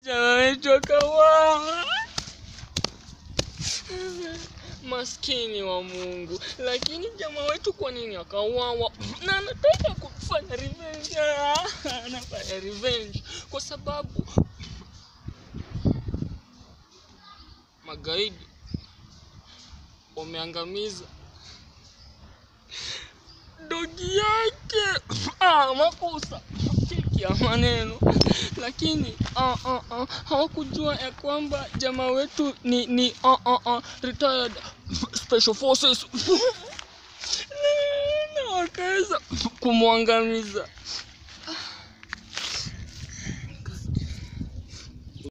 jamaa wetu akawawa. Maskini wa Mungu, lakini jamaa wetu kwa nini akauawa? Na anataka kufanya revenge, Ah, anafanya revenge kwa sababu magaidi wameangamiza dogi yake. Ah, makosa cheki ya maneno, lakini ah, ah, ah, hawakujua ya kwamba jamaa wetu ni ni ah, ah, ah, retired special forces na wakaweza kumwangamiza.